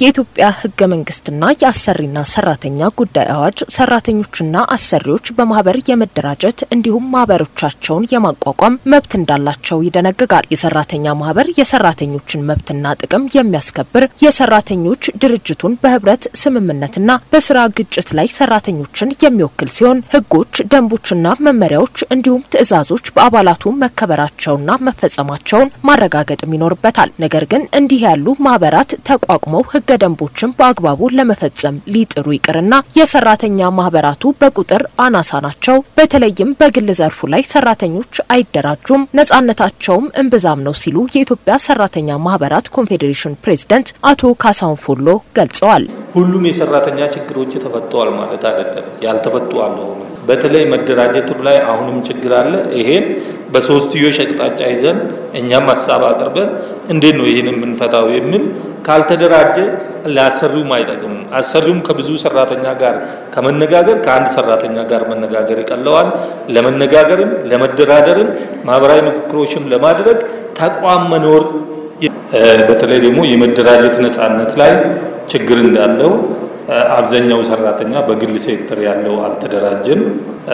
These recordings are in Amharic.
የኢትዮጵያ ህገ መንግስትና የአሰሪና ሰራተኛ ጉዳይ አዋጅ ሰራተኞችና አሰሪዎች በማህበር የመደራጀት እንዲሁም ማህበሮቻቸውን የማቋቋም መብት እንዳላቸው ይደነግጋል። የሰራተኛ ማህበር የሰራተኞችን መብትና ጥቅም የሚያስከብር የሰራተኞች ድርጅቱን በህብረት ስምምነትና በስራ ግጭት ላይ ሰራተኞችን የሚወክል ሲሆን ህጎች፣ ደንቦችና መመሪያዎች እንዲሁም ትዕዛዞች በአባላቱ መከበራቸውና መፈጸማቸውን ማረጋገጥም ይኖርበታል። ነገር ግን እንዲህ ያሉ ማህበራት ተቋቁመው ህገ ደንቦችን በአግባቡ ለመፈጸም ሊጥሩ ይቅርና የሰራተኛ ማህበራቱ በቁጥር አናሳ ናቸው። በተለይም በግል ዘርፉ ላይ ሰራተኞች አይደራጁም፣ ነጻነታቸውም እምብዛም ነው ሲሉ የኢትዮጵያ ሰራተኛ ማህበራት ኮንፌዴሬሽን ፕሬዝደንት አቶ ካሳሁን ፎሎ ገልጸዋል። ሁሉም የሰራተኛ ችግሮች ተፈተዋል ማለት አይደለም። ያልተፈቱ አለ። በተለይ መደራጀቱ ላይ አሁንም ችግር አለ። ይሄን በሶስትዮሽ አቅጣጫ ይዘን እኛም ሀሳብ አቅርበን እንዴት ነው ይህን የምንፈታው የሚል ካልተደራጀ ለአሰሪውም አይጠቅምም። አሰሪውም ከብዙ ሰራተኛ ጋር ከመነጋገር ከአንድ ሰራተኛ ጋር መነጋገር ይቀለዋል። ለመነጋገርም ለመደራደርም ማህበራዊ ምክክሮችም ለማድረግ ተቋም መኖር በተለይ ደግሞ የመደራጀት ነጻነት ላይ ችግር እንዳለው አብዛኛው ሰራተኛ በግል ሴክተር ያለው አልተደራጀም።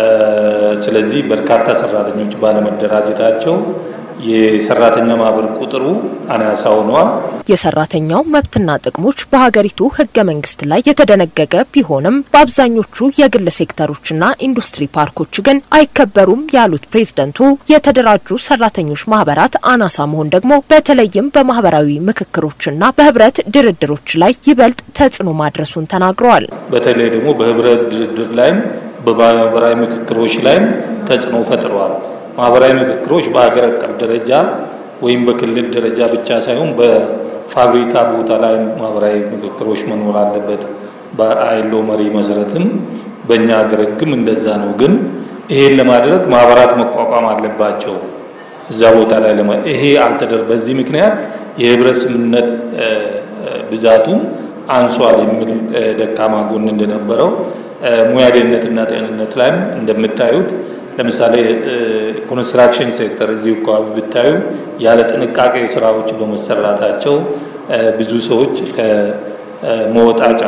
ስለዚህ በርካታ ሰራተኞች ባለመደራጀታቸው የሰራተኛ ማህበር ቁጥሩ አናሳ ሆኗል። የሰራተኛው መብትና ጥቅሞች በሀገሪቱ ህገ መንግስት ላይ የተደነገገ ቢሆንም በአብዛኞቹ የግል ሴክተሮችና ኢንዱስትሪ ፓርኮች ግን አይከበሩም ያሉት ፕሬዝደንቱ የተደራጁ ሰራተኞች ማህበራት አናሳ መሆን ደግሞ በተለይም በማህበራዊ ምክክሮችና በህብረት ድርድሮች ላይ ይበልጥ ተጽዕኖ ማድረሱን ተናግረዋል። በተለይ ደግሞ በህብረት ድርድር ላይም በማህበራዊ ምክክሮች ላይም ተጽዕኖ ፈጥረዋል። ማህበራዊ ምክክሮች በሀገር አቀፍ ደረጃ ወይም በክልል ደረጃ ብቻ ሳይሆን በፋብሪካ ቦታ ላይ ማህበራዊ ምክክሮች መኖር አለበት። በአይሎ መሪ መሰረትም በእኛ ሀገር ህግም እንደዛ ነው። ግን ይሄን ለማድረግ ማህበራት መቋቋም አለባቸው። እዛ ቦታ ላይ ለማ ይሄ አልተደር በዚህ ምክንያት የህብረት ስምምነት ብዛቱም አንሷል የሚል ደካማ ጎን እንደነበረው ሙያ ደህንነትና ጤንነት ላይም እንደምታዩት ለምሳሌ ኮንስትራክሽን ሴክተር እዚህ አካባቢ ብታዩ ያለ ጥንቃቄ ስራዎች በመሰራታቸው ብዙ ሰዎች ከመወጣጫ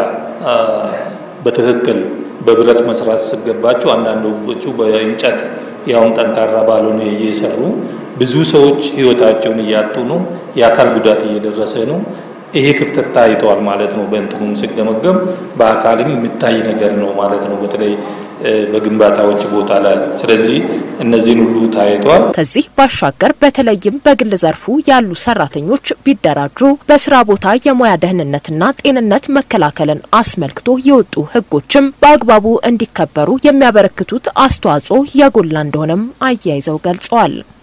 በትክክል በብረት መስራት ሲገባቸው አንዳንዶቹ በእንጨት ያውም ጠንካራ ባልሆነ እየሰሩ ብዙ ሰዎች ህይወታቸውን እያጡ ነው። የአካል ጉዳት እየደረሰ ነው። ይሄ ክፍተት ታይተዋል ማለት ነው። በእንትኑም ሲገመገም በአካልም የሚታይ ነገር ነው ማለት ነው። በተለይ በግንባታዎች ቦታ ላይ ስለዚህ እነዚህን ሁሉ ታይተዋል። ከዚህ ባሻገር በተለይም በግል ዘርፉ ያሉ ሰራተኞች ቢደራጁ በስራ ቦታ የሙያ ደህንነትና ጤንነት መከላከልን አስመልክቶ የወጡ ህጎችም በአግባቡ እንዲከበሩ የሚያበረክቱት አስተዋጽኦ የጎላ እንደሆነም አያይዘው ገልጸዋል።